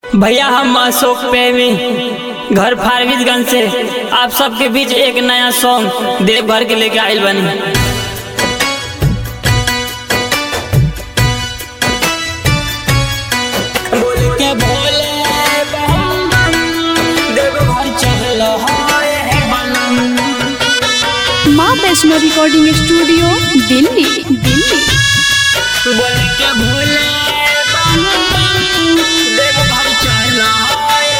भैया हम अशोक प्रेमी घर फारबिसगंज से आप सबके बीच एक नया सॉन्ग देवभर के लेके आयल बनी बोल के भोले बम बम, देवघर चल हाय बनम। माँ वैष्णो रिकॉर्डिंग स्टूडियो दिल्ली दिल्ली बोल के भोले बम बम, देवघर चल हाय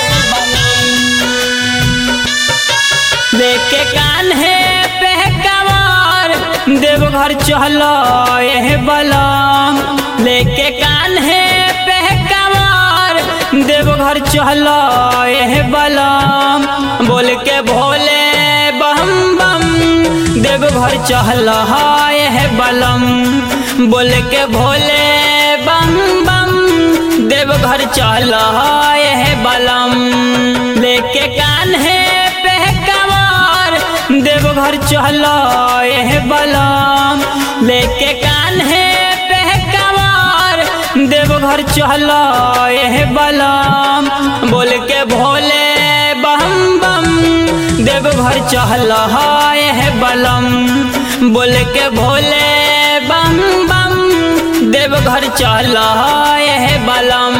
बनम। लेके कान है पे कवार देवघर चलो ये बलम लेके कान है पे कवार देवघर चलो ये बलम बोल के भोले बम बम देवघर चलो ये बलम बोल के भोले बम बम देवघर चलो ये बलम लेके कान है पे कवार देवघर चलो ये बलम लेके कान है पे कवार देवघर चलो ये बलम बोल के भोले बम बम देवघर चलो ये बलम बोल के भोले बम बम देवघर चलो ये बलम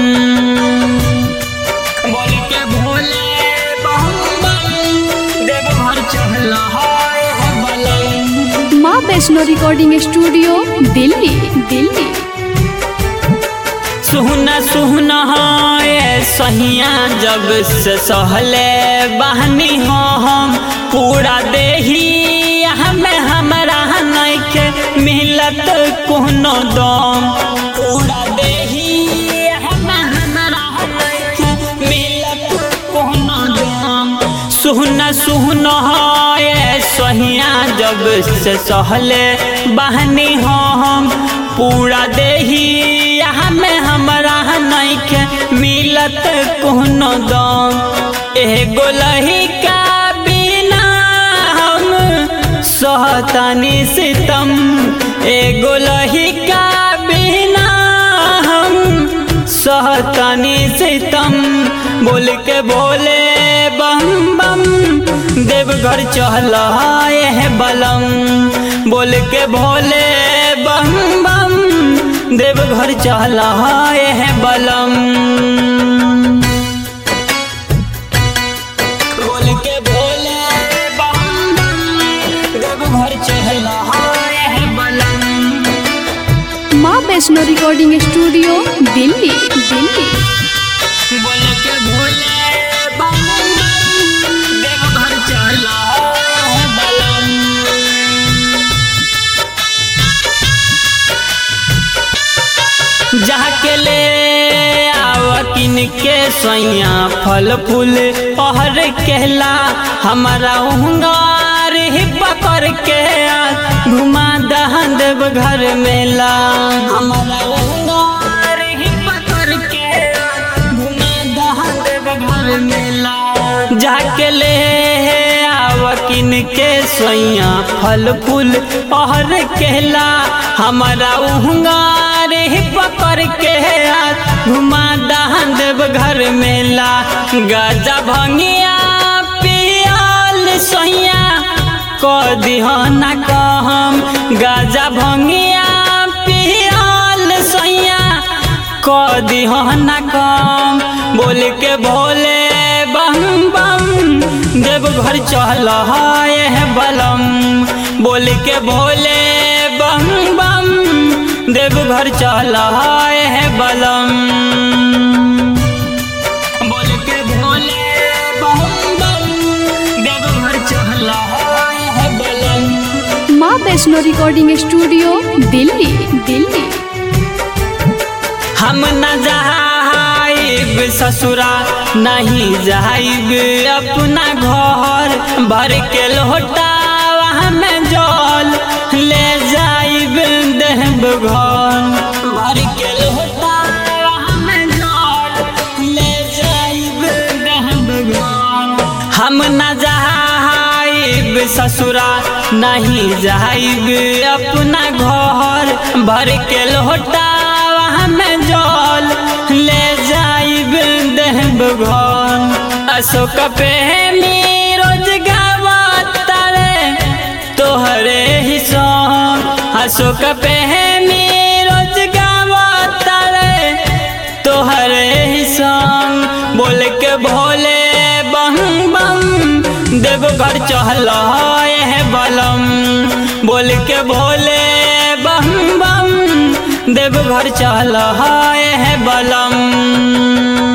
बोल के भोले बम बम देवघर चल हाय बलम माँ वैष्णो रिकॉर्डिंग स्टूडियो दिल्ली दिल्ली सुहना सुहना ये सहिया जब से सहले बहनी हो हम पूरा देही हमें हमरा नइखे मिलत कोनो दम पूरा देही हमें हमरा नइखे मिलत कोनो दम सुहना सुहना ये सहिया जब से सहले बहनी हो हम पूरा देही हमें हमरा नइखे मिलत कोनो दम एगो लहिका बिना हम सहतानी सितम एगो लहिका बिना हम सहतानी सितम बोल के बोले बम बम देवघर चल है बलम बोल के भोले बम बम देवघर चल है बलम बोल के भोले बम बम देवघर चल है बलम माँ वैष्णो रिकॉर्डिंग स्टूडियो दिल्ली दिल्ली बोल के भोले बम बम देवघर चल है बलम जाके ले आवकिन के सैया फल फूल पहर कहला हमारा उंगार ही पकड़ के आ, घुमा दहन देव घर मेला हमारा उंगार ही पकड़ के आ, घुमा दहन देव घर मेला जाके ले आवकिन के सोइया फल फूल पहर कहला हमारा उहंगार ही पकड़ के हाथ घुमा दहन देव घर मेला गाजा भंगिया पियाल सोइया क दिहना कहम गाजा भंगिया पियाल सोइया क दिहना कम बोल के भोले बम बम देवघर चल है बलम बोल के भोले बम बम देवघर चल है बलम बोल के भोले बम बम देवघर चल है बलम माँ वैष्णो रिकॉर्डिंग स्टूडियो दिल्ली दिल्ली हम न जाइब ससुरा नहीं जाइब अपना घर भर के लोटा में जल ले जाइब देव घर भर के लोटा में जल ले जाइब देव घर हम न जाइब ससुरा नहीं जाइब अपना घर भर के लोटा में जल ले जाइब देवघर अशोक प्रेमी रोज गावता रे तोहरे ही सॉन्ग अशोक प्रेमी रोज गावता रे तोहरे ही सॉन्ग बोल के भोले बम बम देवघर चहल है बलम बोल के भोले बम बम देवघर चहल है बलम